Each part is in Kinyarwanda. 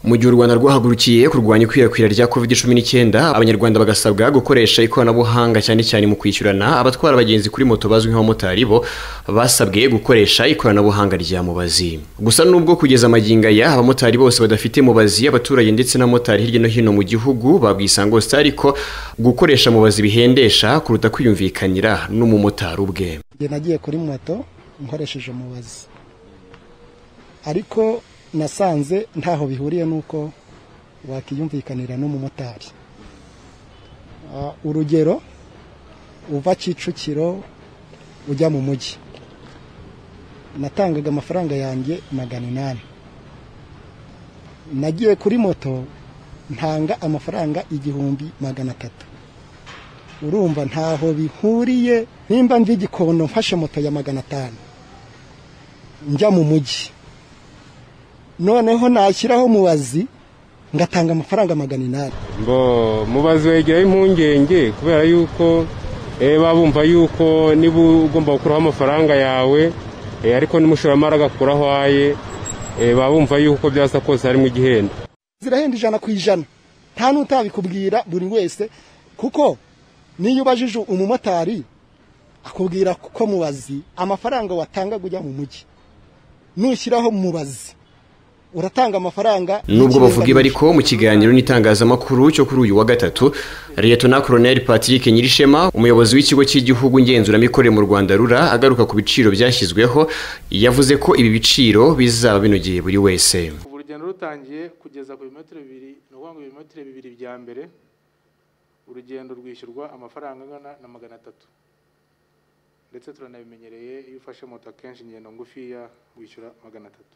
mu gihe u rwanda rwahagurukiye kurwanya ikwirakwira rya covid 19 abanyarwanda bagasabwa gukoresha ikoranabuhanga cyane cyane mu kwishyurana abatwara abagenzi kuri moto bazwi nk'abamotari bo basabwe gukoresha ikoranabuhanga rya mubazi gusa nubwo kugeza amagingo aya abamotari bose badafite mubazi abaturage ndetse n'abamotari hirya no hino mu gihugu babwisanga hose ariko gukoresha mubazi bihendesha kuruta kwiyumvikanira n'umumotari ubwe Njye nagiye kuri moto nkoresheje mubazi ariko nasanze ntaho bihuriye n'uko wakiyumvikanira n'umumotari Ah, urugero uva kicukiro ujya mu mujyi natangaga amafaranga yanjye magana inani nagiye kuri moto ntanga amafaranga igihumbi magana atatu urumva ntaho bihuriye nimba mva igikondo mfashe moto ya magana atanu njya mu mujyi noneho nashyiraho mubazi ngatanga amafaranga magana inani ngo mubazi wegeraho impungenge kubera yuko eh, baba bumva yuko niba ugomba gukuraho amafaranga yawe eh, ariko n'umushoramari agakuraho aye eh, baba bumva yuko byasa kose harimo igihenda zirahenda ijana ku ijana nta n'utabikubwira buri wese kuko niyo ubajije umumotari akubwira ko mubazi amafaranga watanga ujya mu mujyi nushyiraho mubazi uratanga amafaranga nubwo bavuga ibi ariko mu kiganiro n'itangazamakuru cyo kuri uyu wa gatatu liyetona koroneri patrick nyirishema umuyobozi w'ikigo cy'igihugu ngenzuramikorere mu rwanda rura agaruka ku biciro byashyizweho yavuze ko ibi biciro bizaba binogeye buri wese kuva urugendo rutangiye kugeza ku birometero bibiri ni ukuvuga ngo ibirometero bibiri bya mbere urugendo rwishyurwa amafaranga angana na magana atatu ndetse turanabimenyereye iyo ufashe moto akenshi ingendo ngufiya wishyura magana atatu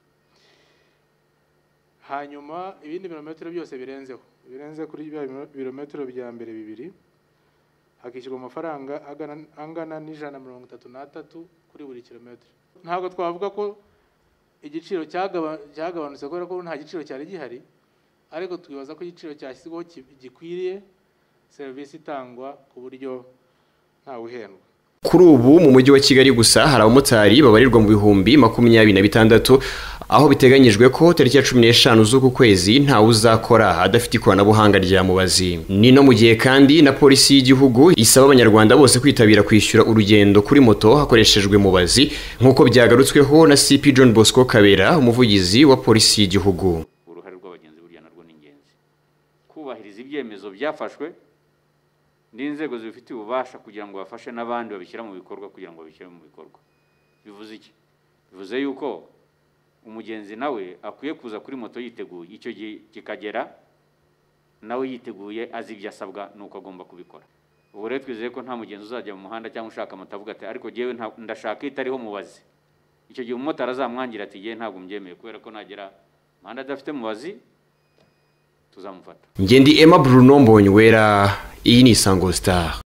hanyuma ibindi birometero byose birenzeho birenze kuri bya biro- birometero bya mbere bibiri hakishyurwa amafaranga agana- angana n'ijana na mirongo itatu n'atatu kuri buri kilometero ntabwo twavuga ko igiciro cyagaba- cyagabanutse kubera ko nta giciro cyari gihari ariko twibaza ko igiciro cyashyizweho ki- gikwiriye serivisi itangwa ku buryo ntawe uhendwa kuri ubu mu mujyi wa kigali gusa hari abamotari babarirwa mu bihumbi makumyabiri na bitandatu aho biteganyijwe ko tariki ya cumi n'eshanu z'uku kwezi ntawe uzakora adafite ikoranabuhanga rya mubazi ni no mu gihe kandi na polisi y'igihugu isaba abanyarwanda bose kwitabira kwishyura urugendo kuri moto hakoreshejwe mubazi nk'uko byagarutsweho na cp john bosco kabera umuvugizi wa polisi y'igihugu uruhare rw'abagenzi burya narwo ni ingenzi kubahiriza ibyemezo byafashwe n'inzego zibifitiye ububasha kugira ngo bafashe n'abandi babishyira mu bikorwa kugira ngo babishyire mu bikorwa bivuze iki bivuze yuko umugenzi nawe akwiye kuza kuri moto yiteguye icyo gihe kikagera nawe yiteguye azi ibyo asabwa n'uko agomba kubikora ubu rero twizeye ko nta mugenzi uzajya mu muhanda cyangwa ushaka moto avuga ati ariko jyewe nta- ndashaka itariho mubazi icyo gihe umumotari azamwangira ati jyewe ntabwo mbyemeye kubera ko nagera umuhanda adafite mubazi tuzamufata ngendi emma bruno mbonywera iyi ni isango star